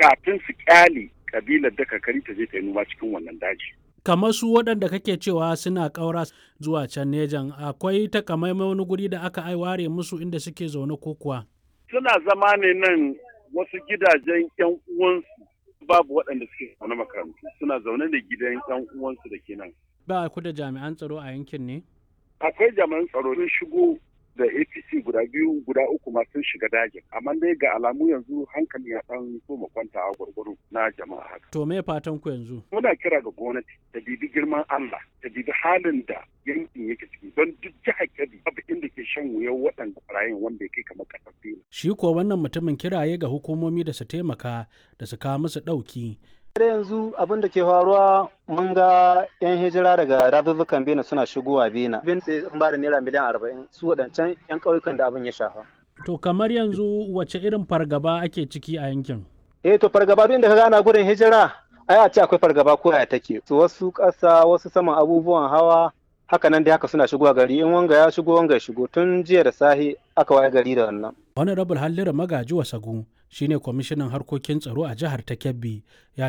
kafin su kyale kabilar da kakari ta je ta yi noma cikin wannan daji. kamar su waɗanda kake cewa suna ƙaura zuwa can nejan akwai takamaiman wani guri da aka ware musu inda suke zaune ko kuwa Suna zama ne nan wasu gidajen 'yan uwansu babu waɗanda suke zaune makarantu suna zaune da gidan 'yan uwansu da ke nan. ba ku da jami'an tsaro a yankin ne Akwai jami'an tsaro sun shigo da APC guda biyu guda uku ma sun shiga dajin amma dai ga alamu yanzu hankali ya ɗan so kwanta a gwargwaro na jama'a haka. to me fatan ku yanzu muna kira ga gwamnati ta bibi girman Allah ta bibi halin da yankin yake ciki don duk jihar Kebbi babu inda ke shan wuyan waɗanda barayin wanda ya kai kamar ƙasar Benin. shi ko wannan mutumin kiraye ga hukumomi da su taimaka da su kawo musu ɗauki da yanzu abin da ke faruwa mun ga 'yan hijira daga razuzzukan bena suna shigowa bena bin sai sun ba da naira miliyan arba'in su waɗancan 'yan ƙauyukan da abin ya shafa to kamar yanzu wace irin fargaba ake ciki a yankin eh to fargaba duk inda ka gana gudun hijira ai a ce akwai fargaba ko ya take to wasu ƙasa wasu saman abubuwan hawa haka nan dai haka suna shigowa gari in wanga ya shigo wanga ya shigo tun jiya da sahi aka waye gari da wannan honorable hallira magaji wasagu shine kwamishinan harkokin tsaro a jihar ta kebbi ya